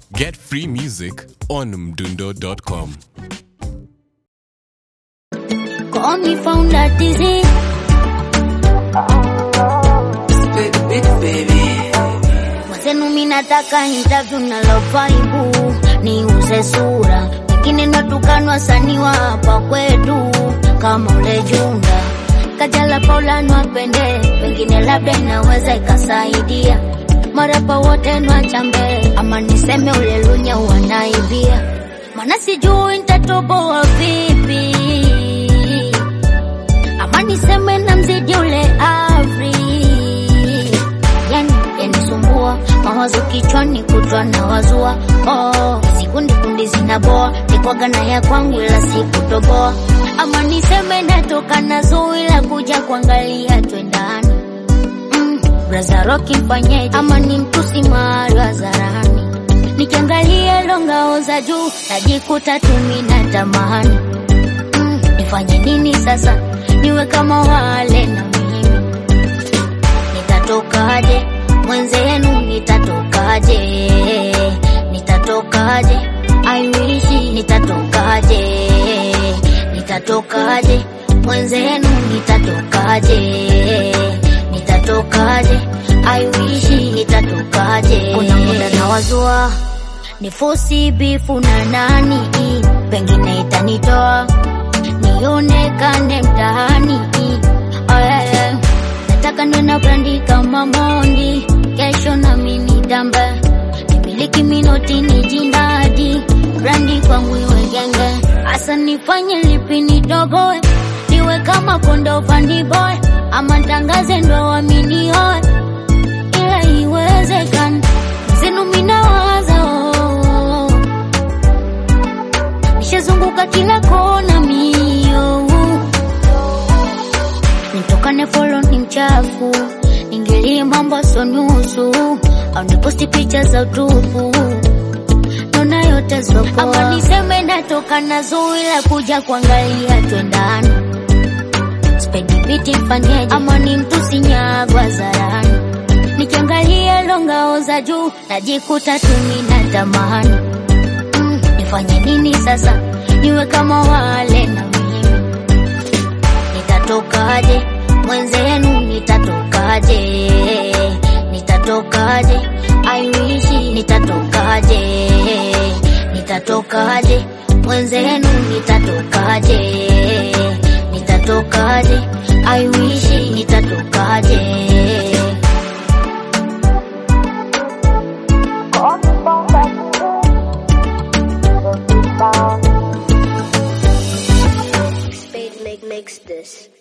Get free music on mdundo.com. Call me founder dizzy. Mwenzenu mi nataka interview na lofaibu niuze sura, wengine natukana wasanii wa hapa kwetu kama ule Junda Kajala Paula nwapende, pengine labda inaweza ikasaidia marapa wote nwachambe, ama niseme ule Lunya wanaibia, mana sijui nitatoboa vipi ama niseme na mzidi ule Afri, yani yanisumbua mawazo kichwani kutwa na wazua oh, sikundi kundi zinaboa nikwaga na ya kwangu ila sikutoboa, ama niseme natoka na zui la kuja kuangalia twendani mm, braza roki mfanyeje, ama ni mtusi mahali hadharani nikiangalia longao za juu najikuta tumi na tamani mm, nifanye nini sasa niwe kama wale na mimi nitatokaje mwenzenu nitatokaje nitatokaje I wish nitatokaje nitatokaje mwenzenu nitatokaje nitatokaje I wish nitatokaje kuna muda na wazua nifosi bifu na nani pengine itanitoa nionekane mtaani oh, yeah, yeah. nataka niwe na brandi kama Mondi, kesho na mimi dambe nimiliki minoti ni jindadi brandi kwangu iwe genge, hasa nifanye lipi nidogoe niwe kama kondo fandi boy ama tangaze ndo wamini hoe ila iwezekana zenu minawaza oh. nishazunguka kila kona mio nitokane folo ni mchafu ningilie mambo so nusu au niposti picha za utupu nona yote sopoa ama niseme natoka na zui la kuja kuangalia twendani spedi biti mfanyeje ama ni mtusi nyagwa zarani nikiangalia longao za juu najikuta tumi na tamani mm, nifanye nini sasa niwe kama wale na mimi nitatokaje mwenzenu nitatokaje nitatokaje I wish nitatokaje nitatokaje mwenzenu nitatokaje nitatokaje I wish nitatokaje Spade make makes this.